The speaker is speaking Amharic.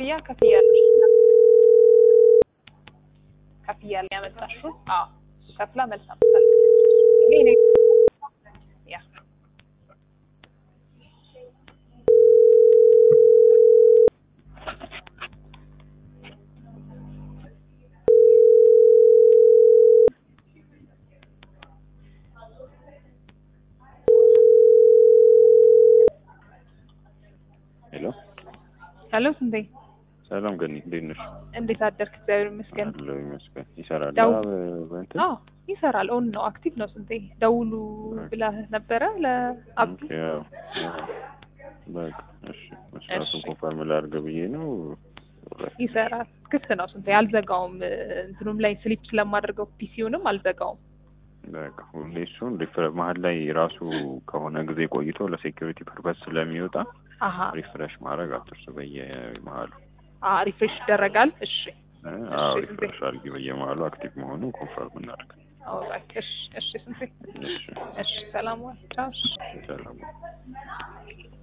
ክፍያ ከፍያለሽ ከፍያለሁ ያመጣሽው አዎ ከፍላ መልስ አምጥታለች ይሄ እኔ ያ ሄሎ ሄሎ ስንቴ ሰላም ገኒ እንዴት ነሽ? እንዴት አደርክ? እግዚአብሔር ይመስገን። አለሁ ይመስገን። ይሰራል ደው- አ- በእንትን አዎ ይሰራል። ኦን ነው አክቲቭ ነው። ስንቴ ደውሉ ብለህ ነበረ ለአብዱ። ኦኬ፣ አዎ፣ አዎ። በቃ እሺ፣ መስራቱን እሺ። ኮንፈርም ላድርግ ብዬ ነው። ይሰራል። ክፍት ነው። ስንቴ አልዘጋውም። እንትኑም ላይ ስሊፕ ስለማደርገው ፒሲውንም አልዘጋውም። በቃ ሁሌ እሱን ሪፍረ- መሀል ላይ ራሱ ከሆነ ጊዜ ቆይቶ ለሴኪሪቲ ፐርፐስ ስለሚወጣ አሀ ሪፍሬሽ ማድረግ አትርሱ በየመሀሉ። አ ሪፍሬሽ ይደረጋል። እሺ እ፣ አዎ እሺ፣ ሪፍሬሽ አድርጊ በየመሀሉ አክቲቭ መሆኑን ኮንፈርም እናድርግ። ኦልራይት። እሺ እሺ ስንቴ እሺ፣ እሺ ሰላም ዋል። ቻው። እሺ ሰላም